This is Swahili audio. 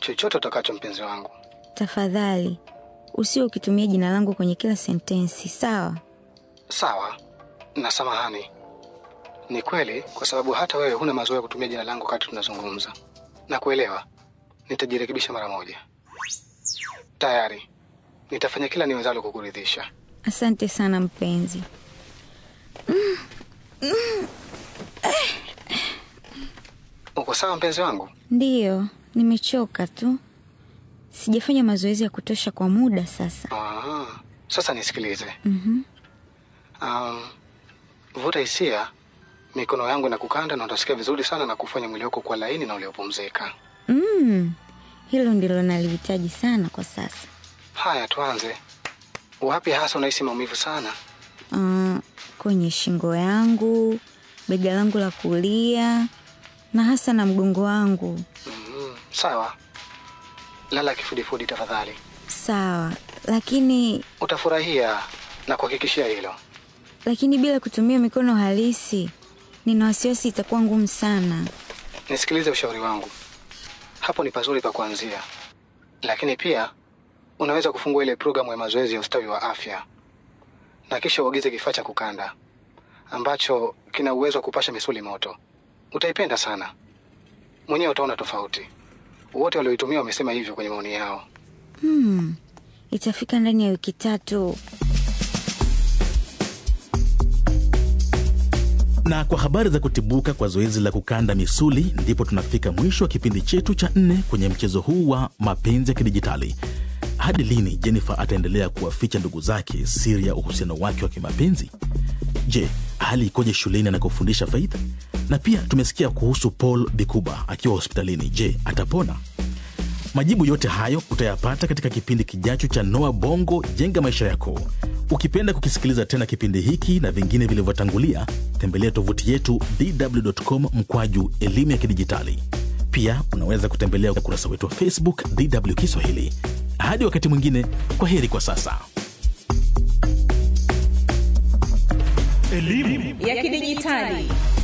chochote utakacho, mpenzi wangu. Tafadhali usio ukitumia jina langu kwenye kila sentensi, sawa? Sawa na samahani. Ni kweli, kwa sababu hata wewe huna mazoea ya kutumia jina langu wakati tunazungumza. Na kuelewa, nitajirekebisha mara moja. Tayari nitafanya kila niwezalo kukuridhisha. Asante sana mpenzi. Uko sawa mpenzi wangu? Ndiyo, nimechoka tu, sijafanya mazoezi ya kutosha kwa muda sasa. Ah, sasa nisikilize. Mhm. Um, vuta hisia mikono yangu na kukanda, na utasikia vizuri sana na kufanya mwili wako kuwa laini na uliopumzika. Mm, hilo ndilo nalihitaji sana kwa sasa. Haya, tuanze. Wapi hasa unahisi maumivu sana? Ah, kwenye shingo yangu, bega langu la kulia na hasa na mgongo wangu. Mm, sawa, lala kifudifudi tafadhali, Sawa, lakini utafurahia na kuhakikishia hilo. lakini bila kutumia mikono halisi, nina wasiwasi itakuwa ngumu sana. Nisikilize ushauri wangu, hapo ni pazuri pa kuanzia, lakini pia unaweza kufungua ile programu ya mazoezi ya ustawi wa afya na kisha uagize kifaa cha kukanda ambacho kina uwezo wa kupasha misuli moto. Utaipenda sana, mwenyewe utaona tofauti. Wote walioitumia wamesema hivyo kwenye maoni yao. Hmm, itafika ndani ya wiki tatu. Na kwa habari za kutibuka kwa zoezi la kukanda misuli, ndipo tunafika mwisho wa kipindi chetu cha nne kwenye mchezo huu wa mapenzi ya kidijitali. Hadi lini Jennifer ataendelea kuwaficha ndugu zake siri ya uhusiano wake wa kimapenzi? Je, hali ikoje shuleni anakofundisha Faith? Na pia tumesikia kuhusu Paul Bikuba akiwa hospitalini. Je, atapona? Majibu yote hayo utayapata katika kipindi kijacho cha Noa Bongo Jenga Maisha Yako. Ukipenda kukisikiliza tena kipindi hiki na vingine vilivyotangulia, tembelea tovuti yetu dw.com mkwaju elimu ya kidijitali. Pia unaweza kutembelea ukurasa wetu wa Facebook DW Kiswahili. Hadi wakati mwingine, kwa heri kwa sasa. ya kidijitali